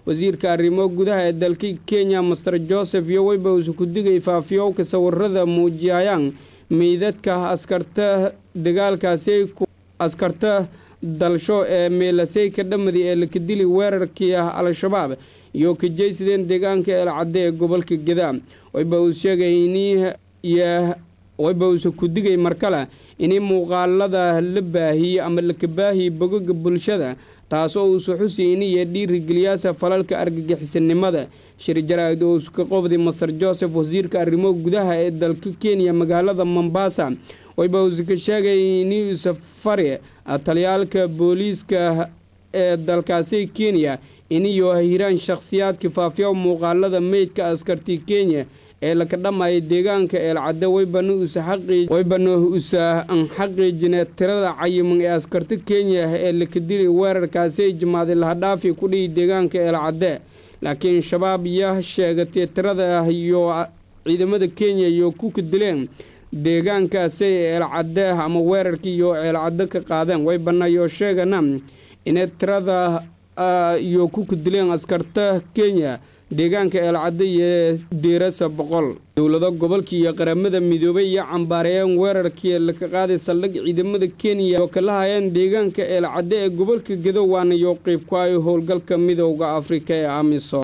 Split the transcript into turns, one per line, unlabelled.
wasiirka arrimo gudaha ee dalka kenya master joseph iyo weyba usu ku digay faafiyowka sawirada muujiyayaan meydadka askarta dagaalkaasi askarta dalsho ee meelasey ka dhamadi ee lakadili weerarkii ah al-shabaab iyo ka jeysadeen deegaanka eelcadde ee gobolka gadaa wayba uu sheegay wayba uusa ku digay mar kale inay muuqaalada la baahiyey ama laka baahiyey bogoga bulshada taasoo uusa xusi iniyo dhiirigeliyaasa falalka argagixisanimada shir jaraa'id oo iska qobday master joseph wasiirka arrimo gudaha ee dalka kenya magaalada mombasa wayba uusa ka sheegay inuusa fari taliyaalka booliiska ee dalkaasi kenya iniyo hiraan shakhsiyaadka faafiya muuqaalada meydka askarti kenya ee laka dhamaya deegaanka eelcadde waybana usa xaqiijine tirada cayiman ee askarta kenya ee laka dilay weerarkaasi jimaaday lahadhaafi ku dhihi deegaanka eelcadde laakiin shabaab yaa sheegatay tirada iyo ciidamada kenya iyo ku kadileen deegaankaasi eelcadde ama weerarkii iyo eelcadde ka qaadeen waybanayo sheegana inay tirada iyo ku kadileen askarta kenya deegaanka eelcadde iyo diirasa boqol dowlado gobolka iyo qaramada midoobay iyo cambaareeyeen weerarkii laka qaaday saldhig ciidamada kenya oo kala hayeen deegaanka eelcadde ee gobolka gedo waana iyo qiib ku ay howlgalka midowda afrika ee amisom